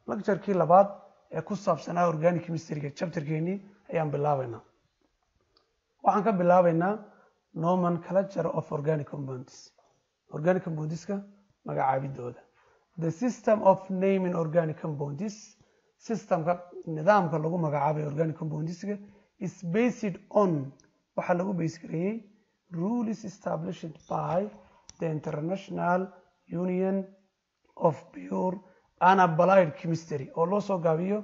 lecturekii labaad ee ku saabsanaa organic chemistryga chapterkeenii ayaan bilaabaynaa waxaan ka bilaabaynaa nomenclature of organic compounds organic compoundska magacaabidooda the system of naming organic compounds systemka nidaamka lagu magacaabay organic compoundska is based on waxaa lagu base gareeyey rules established by the international union of pure and applied chemistry oo loo soo gaabiyo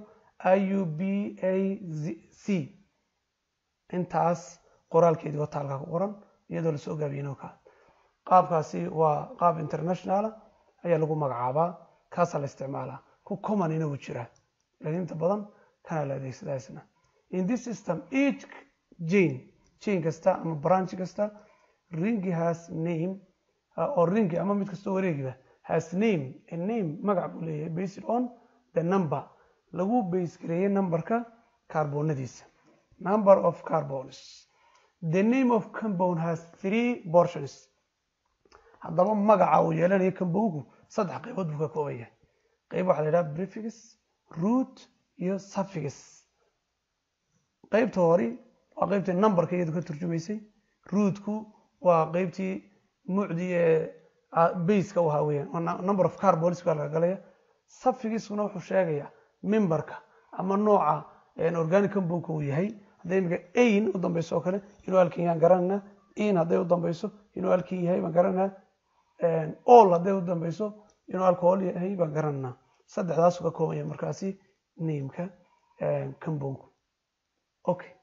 iubac intaas qoraalkeedii wata halkaa ku qoran iyadoo lasoo gaabiyey ka qaabkaasi waa qaab internationala ayaa lagu magacaabaa kaasaa la isticmaalaa ku commonina wuu jiraa laakiin inta badan kana la adeegsadaa isna in this system each jane jane kasta ama branch kasta ringi has name oo ringi ama mid kastoo wareegiba has name a name magac buu leeyahay based on the number lagu base gareeyey numberka kaarboonadiisa number of carbons the name of compound has three portions haddaba magaca uu yeelanayo compoundku saddex qaybood buu ka kooban yahay qayb waxaa la yidhaha prefix root iyo suffix qaybta hori waa qaybtii numberka iyadu ka turjumaysay rootku waa qaybtii mucdii ee baseka u ahaa weyaan number of carbons baa laga galaya suffixkuna wuxuu sheegayaa memberka ama nooca organic compoundka uu yahay hadday imika ain u dambeyso oo kale inuu alkin yaan garanayna in hadday u dambeyso inuu alkin yahay baan garanayna all hadday u dambeyso inuu alcohol yahay baan garanayna saddexdaasu ka kooban yahay markaasi nameka compoundku okay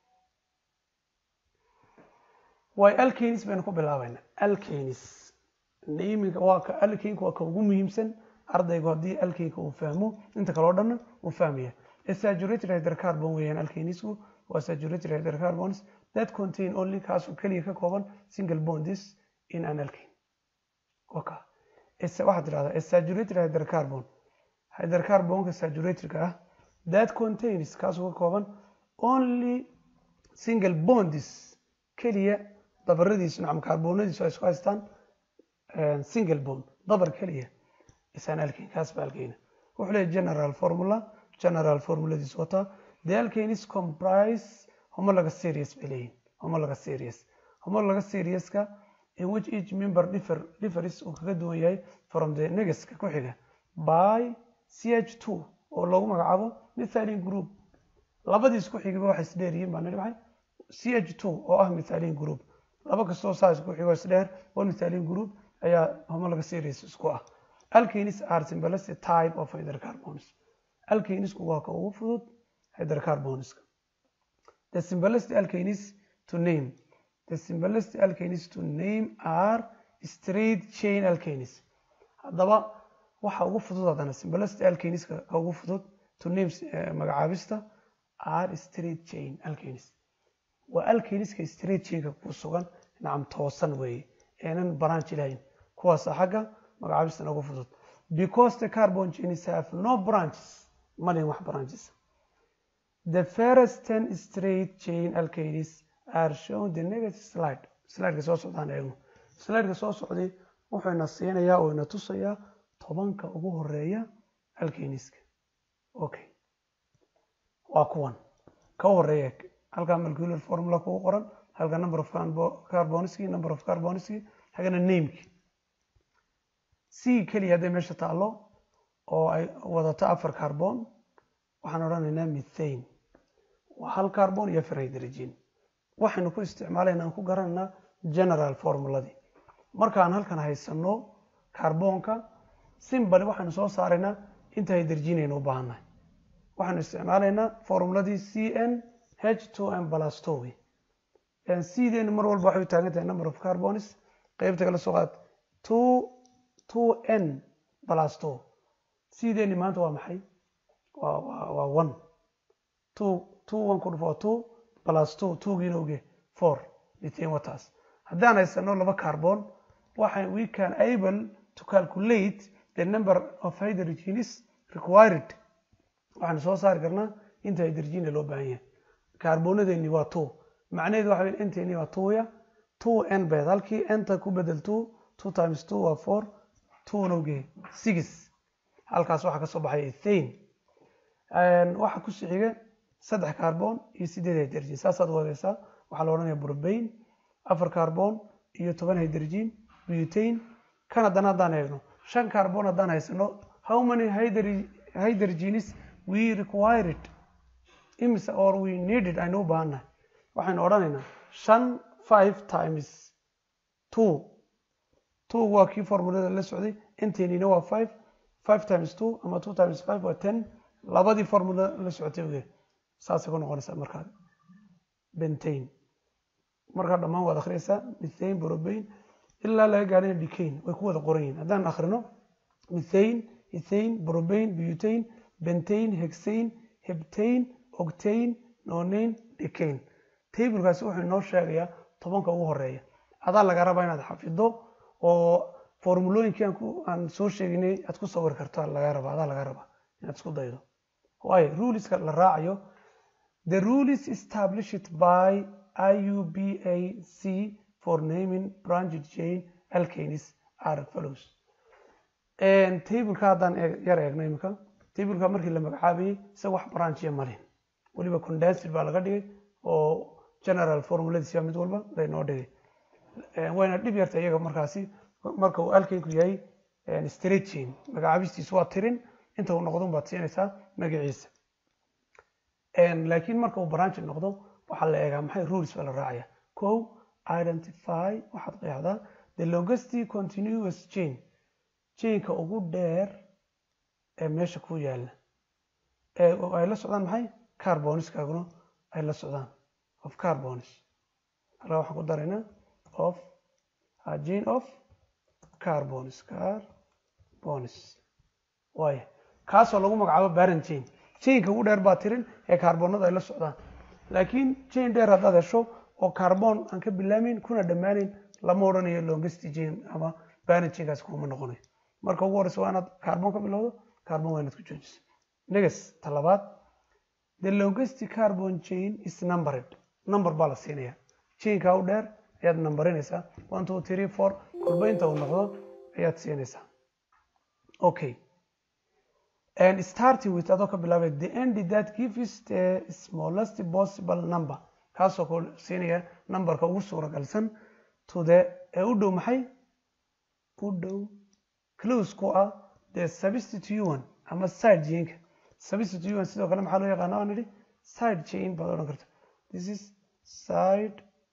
way alkanis baynu ku bilaabayna alkanis naminka waa ka alkanka waa ka ugu muhiimsan ardaygu haddii alkanka uu fahmo inta kale o dhanna uu fahmaya saturated hydrocarbon weeyaan alkanisku waa saturated hydrocarbons that contain only kaasoo keliya ka kooban single bonds in an alkane waka waxaad tidhahdaa saturated hydrocarbon hydrocarbonka saturatedka ah that contains kaasoo ka kooban only single bonds keliya dabaradiisu nacam kaarboonadiisu ay isku haystaan single bond dabar keliya isaan alkane kaas ba alkane wuxuu leeyahy general formula general formuladiis wataa the alkanes comprise homologa series bay leeyihin homologa series homologa serieska in which each member differ differs uu kaga duwan yahay from the negaska ku xiga by ch two oo loogu magacaabo methylene group labadiis ku xigaba waxay isdheeryihiin baa nidhi maxay ch two oo ah methylene group laba kastoo saas ku xigo isdheer oo methylene group ayaa homologa series isku ah alkanes are simplest type of hydrocarbons alkanisku waa ka ugu fudud hydrocarbonska the simplest alkanes to name the simplest alkanes to name are straight chain alkanes haddaba waxa ugu fudud haddana simplest alkaneska ka ugu fudud to name magacaabista are straight chain alkanes waa alkaniska straight chainka ku sugan nacam toosan weeye eenan branch lahayn kuwaasa xagga magacaabistana ugu fudud because the carbon chains have no branches malin wax branches the first ten straight chain alkanes are shown the negative slide slideka soo socdaan eegno slideka soo socday wuxuu ina siinayaa oo ina tusayaa tobanka ugu horeeya alkaniska okay waa kuwan ka horeeya halkaa molecular formula kugu qoran halka number of carboniski number of carboniski hagana nameki c keliya hadday meesha taallo oo ay wadato afar carbon waxaan odhanaynaa mithane waa hal carbon iyo afar hydrogen waxaynu ku isticmaalayna aan ku garanaynaa general formuladii markaan halkan haysano carbonka simbali waxaynu soo saaraynaa inta hydrogen aynu u baahannahay waxaynu isticmaalaynaa formuladii c n h two m plus two c deenu mar walba waxay u taagan tahay number of carbons qeybta kala soo qaad two two n plus two c deeni maanta waa maxay waa waa waa one two two one ku dhufo two plus two twogiina oge four methane waters haddaan haysano laba carbon waxay we can able to calculate the number of hydrogens required waxaanu soo saari karnaa inta hydrogena loo baahan yahay kaarbonadeeni waa two macnaheedu waxa weyn inteeni waa twoya two n bed halkii nta ku bedel two two times two waa four two na oge six halkaas waxaa kasoo baxay ethane waxaa ku xiga saddex carbon iyo sideed hydrogen saasaad wadaysaa waxaa la odhanaya propane afar carbon iyo toban hydrogen butane kan haddana haddaan eegno shan carbon haddaan haysano how many hydrogenes we required imise or we needed aynu u baahannahay waxaynu odhanaynaa shan five times two two waa kii formulada la socday inteenina waa five five times two ama two times five waa ten labadii formula la socotay oge saasay ku noqonaysaa markaa bentane markaa dhammaan waad akhriyaysaa mithane propane ilaa laga gaadhina decane way ku wada qoran yihin haddaan akhrino mithane ethane propane butane bentane hexane heptane octane nonane decane tablekaasi wuxuu inoo sheegayaa tobanka ugu horeeya adaa laga rabaa inaad xafido oo formulooyinkii aan soo sheeginay aad ku sawiri karto laga raba adaa laga rabaa inaad isku daydo waayo ruleska la raacayo the rule is established by IUBAC for naming branched chain alkanes are follows tableka haddaan yar eegno imika tableka markii la magacaabayay isaga wax branchiya malin weliba condensed baa laga dhigay oo general formuladiisa mid walba laynoo dhigay wayna dhib yarta iyaga markaasi marka uu alkanku yahay straight chain magacaabistiisu waa tirin inta uu noqdo baad siinaysaa magaciisa laakiin marka uu branch noqdo waxaa la eegaa maxay rules baa la raacaya ko identify waxaad qeexdaa the longest continuous chain chainka ugu dheer ee meesha ku yaala ay la socdaan maxay carboniskaaguna ay la socdaan of carbonis halkaa waxaan ku daraynaa of chain of carbonis carbonis waaya kaasoo lagu magacaabo baran chain chainka ugu dheer baa tirin ee carbonada ay la socdaan laakiin chain dheer haddaad hesho oo carbon aan ka bilaameyn kuna dhammaaneyn lama odhanayo longest chain ama baran chainkaasi kuma noqonayo marka ugu horeysa waa inaad carbon ka bilowdo carbon waa inaad ku joojiso negas talabaad the longest carbon chain is numbered number baa la siinaya chainka u dheer ayaad nambarinaysaa one two three four kolba inta uu noqdo ayaad siinaysaa okay and starting with adoo ka bilaabay the end that gives the smallest possible number kaasoo ku siinaya numberka ugu suuragalsan to the ee u dhow maxay u dhow close ku ah the substituent ama side chainka substituent sidoo kale maxaa loo yaqaana waan idhi side chain baad odhan karta this is side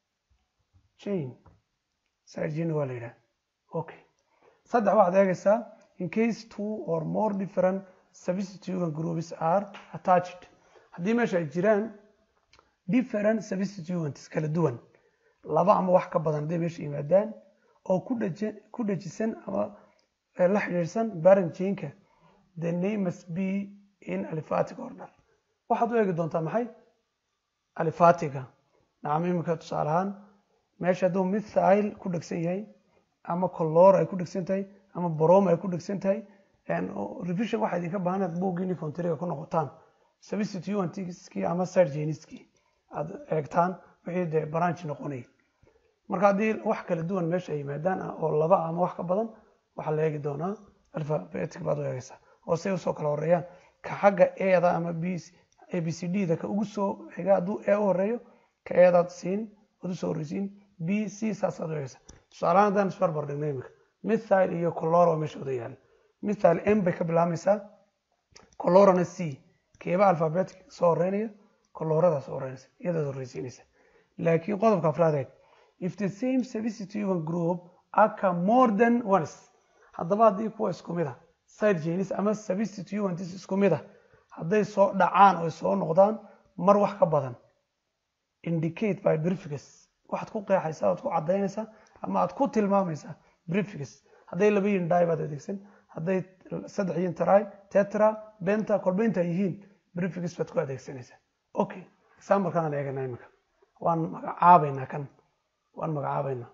chain side chain waa la yidhaha okay saddex waxaad eegaysaa in case two or more different substituent groups are attached haddii meesha ay jiraan different substituents kala duwan laba ama wax ka badan hadday meesha yimaadaan oo ku dhaje ku dhajisan ama la xidhiidhsan baran chainka the name must be in aliphatic order waxaad u eegi doontaa maxay alifatiga nacam imika tusaale ahaan meesha hadduu mithail ku dhegsan yahay ama color ay ku dhegsan tahay ama brom ay ku dhegsan tahay revision waxaa idinka baahanaad buuggiini fontriga ku noqotaan substituentskii ama sargeniskii aad eegtaan wixii dee branch noqonayay marka haddii wax kala duwan meesha ay yimaadaan oo laba ama wax ka badan waxaa la eegi doonaa alphabetic baad u eegaysaa oo say usoo kala horeeyaan ka xagga eeda ama b a b c d da ka ugu soo xiga hadduu e u horeeyo ka eedaad siin ood usoo horreysiin b c saasaad u eegaysaa tusaalahaan haddaan isbarbar dhigno imika mithile iyo coloro oo meesha wada yaala mithile m bay ka bilaabmaysaa colorana c keeba alphabetic soo horeynaya colorada soo horeynaysa iyadaad horreysiinaysa laakiin qodobka afraad eeg if the same substituent group aka more than once haddaba haddii kuwa isku mid ah side genis ama substituents isku mid ah hadday soo dhacaan oo soo noqdaan mar wax ka badan indicate by brificus waxaad ku qeexaysaa oad ku cadaynaysaa ama aad ku tilmaamaysaa brificus hadday laba yihin dhi baad adeegsan hadday saddex yihin try tetra benta kolbaynta yihiin brificus baad ku adeegsanaysaa okay examplekan aan eegana imika waan magacaabaynaa kan waan magacaabaynaa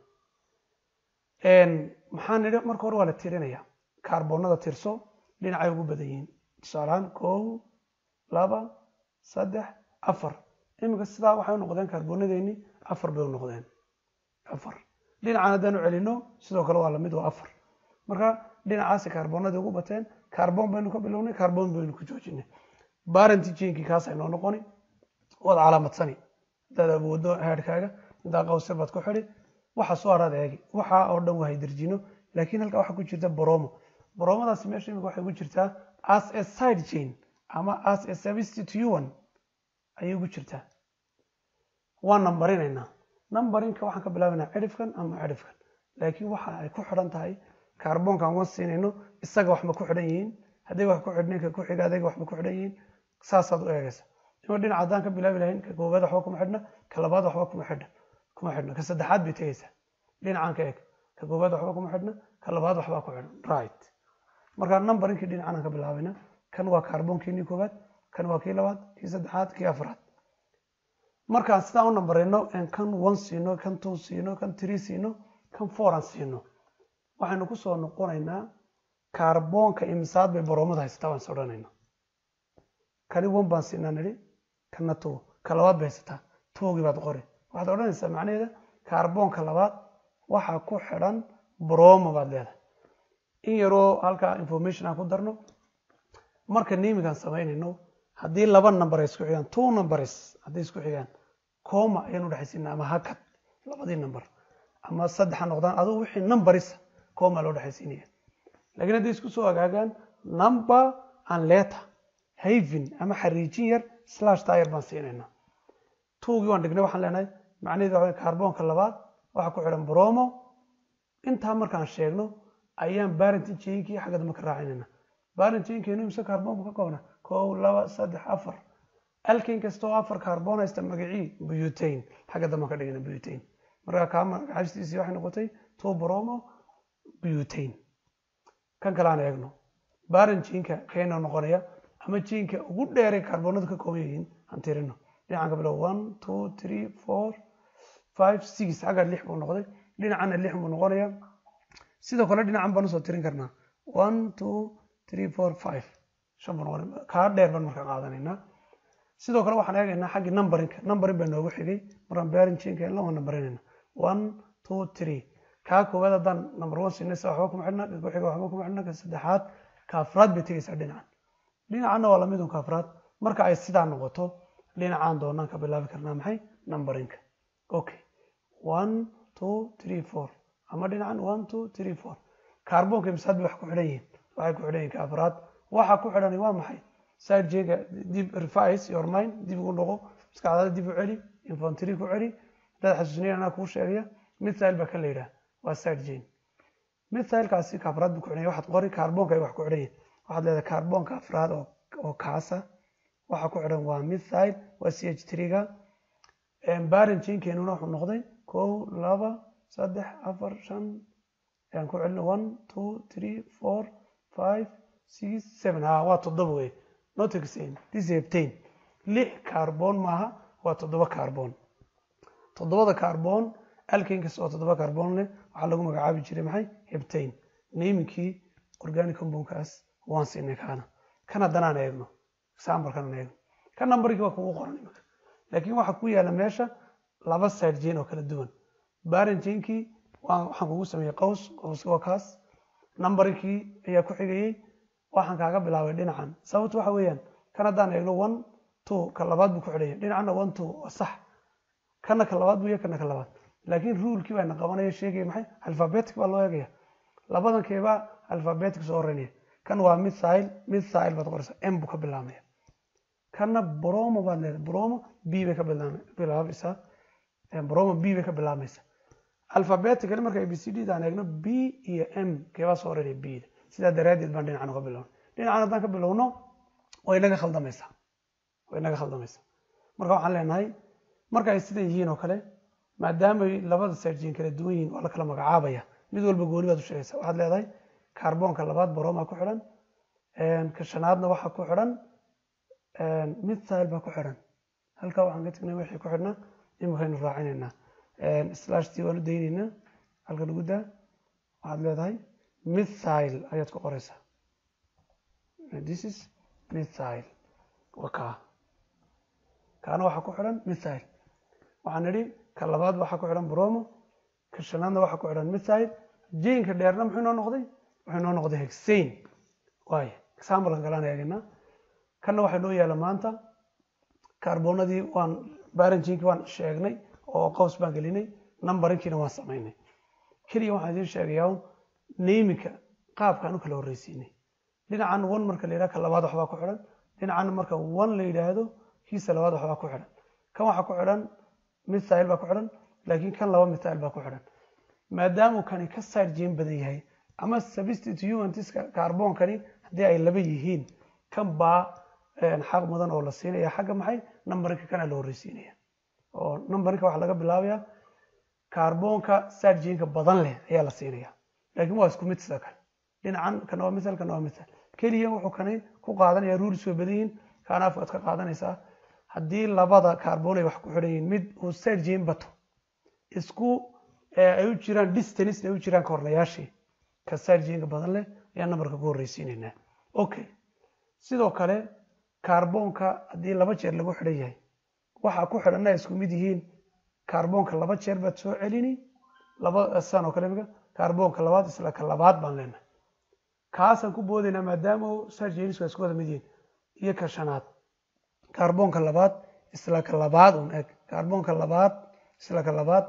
maxaan nidhi marka hore waa la tirinaya kaarboonada tirso dhinacay ugu badan yihiin tusaalahaan kow laba saddex afar iminka sidaa waxay u noqdeen kaarboonadeenii afar bay u noqdeen afar dhinacan haddaan u celino sidoo kale waa lamid waa afar marka dhinacaasi kaarboonadii ugu bateen kaarboon baynu ka bilownay kaarboon baynu ku joojinay barent jainkii kaasa inoo noqoni waad calaamadsani hadaad awoodo headhkaaga intaa qawsir baad ku xidi waxa soo haraad eegi waxa oo dhan waa haydarjino laakiin halkaa waxaa ku jirta bromo bromadaasi meesha imika waxay ku jirtaa as a side chain ama as a substitute ayay ku jirtaa waan nambarinaynaa nambarinka waxaan ka bilaabaynaa cidhifkan ama cidhifkan laakiin waxa ay ku xidhan tahay kaarboonkaan wan siinayno isaga waxma ku xidhan yihiin hadday wax ku xidhnayn ka ku xiga adayga waxma ku xidhan yihiin saasaad u eegaysa ima dhinac haddaan ka bilaabi lahayn ka koowaad waxba kuma xidhna ka labaad waxba kuma xidhna kuma xidhna ka saddexaad bay tegaysaa dhinacaan ka eeg ka koowaad waxba kuma xidhna ka labaad waxbaa ku xidhan right marka numberinkii dhinacanaan ka bilaabayna kan waa kaarboonkiinii koowaad kan waa kii labaad kii saddexaad kii afraad markaan sidaan u nambarayno kan one siino kan two siino kan three siino kan four aan siino waxaynu kusoo noqonaynaa kaarboonka imisaad bay boromada haysataa waan is odhanayna kani one baan siinaa nidhi kana two ka labaad bay haysataa towgii baad qori waxaad odhanaysaa macnaheeda kaarboonka labaad waxaa ku xidhan bromo baad leedahay in yaroo halkaa information aan ku darno marka namigaan samaynayno haddii laba number ay isku xigaan two numbers hadday isku xigaan coma ayaan udhexaysiina ama hakad labadii number ama saddex ha noqdaan adugu wixii numberisa coma loo dhexaysiinaya laakiin hadday isku soo agaagaan number and letter havin ama xariijin yar slash tayar baan siinaynaa towgii waan dhignay waxaan leenahay macnaheedu waxa kaarboonka labaad waxaa ku xidhan bromo intaa markaan sheegno ayaan barentin jainkii xagga dambe ka raacinayna barent jainkeenu imse kaarboonka ka koobna kow laba saddex afar alkin kasta oo afar kaarboon haysta magacii butain xagga dambe ka dhigana butain marka kaa magacaabstiisii waxay noqotay two bromo butain kan kale aan eegno barent jainka keena noqonaya ama jainka ugu dheeray kaarboonadu ka kooban yihiin aan tirino dhinacan ka bilow one two three four five six xagga lix buu noqday dhinacana lix buu noqonaya sidoo kale dhinacan baan usoo tirin karnaa one two three four five shan buu noqonay kaa dheer baan marka qaadanaynaa sidoo kale waxaan eegaynaa xaggii numberinka numberin baa noogu xigay markaan baarin jinka la waan numberinayna one two three kaa koowaad haddaan number one siinaysa waxba kuma xidhna ka ku xiga waxba kuma xidhna ka saddexaad ka afraad bay tegaysaa dhinacan dhinacanna waa lamid un ka afraad marka ay sidaa noqoto dhinacaan doonaan ka bilaabi karnaa maxay numberinka okay one two three four ama dhinacan one two three four kaarboonka imsaad bay wax ku xidhan yihiin waxay ku xidhan yihiin ka afraad waxa ku xidhan waa maxay side jega dib revise your mind dib ugu noqo maskaxdaada dib u celi infantry ku celi dad xasuusinayn anaa kuu sheegaya mithile baa ka la yidhaha waa side jane mithilekaasi ka afraad buu ku xidhan yahay waxaad qori kaarboonka ay wax ku xidhan yihiin waxaad leedahay kaarboonka afraad oo oo kaasa waxa ku xidhan waa mithile waa c h three-ga barin jinkeenuna wuxuu noqday kow laba saddex afar shan ayaan ku celina one two three four five six seven ha waa toddoba wey not exam this is heptane lix kaarboon maaha waa toddoba kaarboon toddobada kaarboon alkankasta oo toddoba kaarboon leh waxaa lagu magacaabi jiray maxay heptane naminkii organic compoundkaas waan siinay kaana kan haddanaan eegno example-kan aan eegno kan numberkii waa kugu qoran imika laakiin waxaa ku yaala meesha laba side jane oo kala duwan barin jinkii waxaan kugu sameeyey qaws qawska waa kaas numberkii ayaa ku xigayey waxaan kaaga bilaabay dhinacan sababtu waxa weeyaan kan haddaan eegno one two ka labaad buu ku xidhanya dhinacana one two waa sax kana ka labaad buu yahay kana ka labaad laakiin ruulkii baa na qabanaya sheegaya maxay alphabetic baa loo eegaya labadankeebaa alphabetic soo horeynaya kan waa mithile mithile baad qoraysaa m buu ka bilaabmaya kana bromo baad leedahay bromo b bay ka bilaabaysaa bromo b bay ka bilaabmaysaa alphabetically marka abcd daan eegno b iyo m keebaa soo horeynaya b da sidaa daraaddeed baan dhinacan uga bilowna dhinacan haddaan ka bilowno way naga khaldamaysaa way naga khaldamaysaa marka waxaan leenahay marka ay sidan yihiin oo kale maadaamay labada sarjin kala duwan yihiin waa la kala magacaabaya mid walba gooni baad u sheegaysaa waxaad leedahay kaarboonka labaad boroma ku xidhan ka shanaadna waxaa ku xidhan mithile baa ku xidhan halkaa waxaan ka tegnay wixii ku xidhnaa imikaynu raacinaynaa slashtii waan u daynaynaa halkan ugu daa waxaad leedahay mithile ayaad ku qoraysaa this is mithile waa kaa kaana waxaa ku xidhan mithile waxaan nidhi ka labaad waxaa ku xidhan bromo ka shanaadna waxaa ku xidhan mithile jainka dheerna muxuu inoo noqday wuxuu inoo noqday hexane waay example-kan kalaan eegaynaa kanna waxaa noo yaala maanta kaarboonadii waan baranjinkii waan sheegnay oo qaws baan gelinay numbarinkiina waan samaynay keliya waxaan idiin sheegayaa un neyminka qaabkaan u kala horreysiinay dhinacan one marka la yidhaha ka labaad waxbaa ku xidhan dhinacan marka one la yidhaahdo kiisa labaad waxbaa ku xidhan kan waxaa ku xidhan mithail baa ku xidhan laakiin kan laba mithail baa ku xidhan maadaamuu kani ka side jeen badan yahay ama substitutiska kaarboonkani haddii ay laba yihiin kan baa xaq mudan oo la siinaya xagga maxay numbarinka kana la horreysiinaya oo numbarinka waxaa laga bilaabaya kaarboonka side jeenka badan leh ayaa la siinaya laakiin waa isku mid sida kale dhinacan kana waa mithal kana waa mithal keliya wuxuu kani ku qaadanaya ruulis way badan yihiin kaana afkaad ka qaadanaysaa haddii labada kaarboon ay wax ku xidhan yihiin mid uu side jeen bato isku ay u jiraan distance ay u jiraan kornayaashii ka side jeenka badan leh ayaa numberka ku horreysiinaynaa okay sidoo kale kaarboonka haddii laba jeer lagu xidhan yahay waxa ku xidhanna ay isku mid yihiin kaarboonka laba jeer baad soo celini laba san oo kale imika kaarboonka labaad isla ka labaad baan leenahay kaasaan ku boodaynaa maadaama side jeenisku ay isku wada mid yihiin iyo ka shanaad kaarboonka labaad isla ka labaad un eg kaarboonka labaad isla ka labaad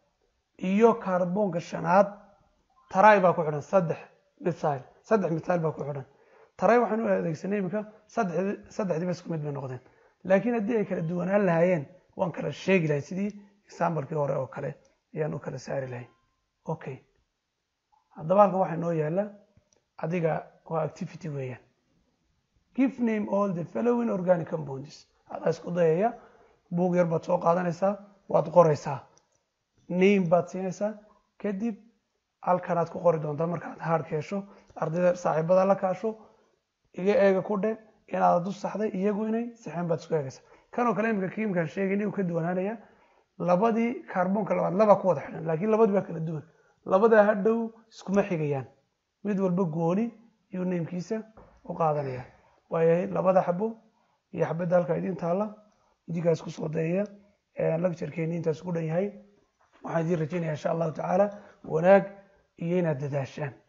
iyo kaarboonka shanaad taray baa ku xidhan saddex mithail saddex mithail baa ku xidhan taray waxaan u adeegsanay iminka saddexdiiba isku mid bay noqdeen laakiin haddii ay kala duwanaan lahaayeen waan kala sheegi lahay sidii exambalekii hore oo kale ayaan u kala saari lahay okay haddaba halkan waxaa noo yaala adiga waa activity weeyaan give name all the following organic compounds adaa isku dayaya buug yar baad soo qaadanaysaa waad qoraysaa name baad siinaysaa kadib halkanaad ku qori doontaa markaad haadhka hesho ardayda saaxiibada la kaasho iga eega ku dhe inaad u saxday iyagu inay saxeen baad isku eegaysaa kanoo kale imika kiimkaan sheegayna uu ka duwanaanaya labadii kaarboonka labaad laba ku wada xidhan laakiin labadii baa kala duwan labadaa hadhow iskuma xigayaan mid walba gooni iyuu namekiisa u qaadanaya waayahay labada xabo iyo xabadda halkaa idiin taalla idinkaas ku soo dayaya lecturekeeni intaas ku dhan yahay waxaan idiin rajaynaya insha allahu tacaala wanaag iyo inaad dadaashaan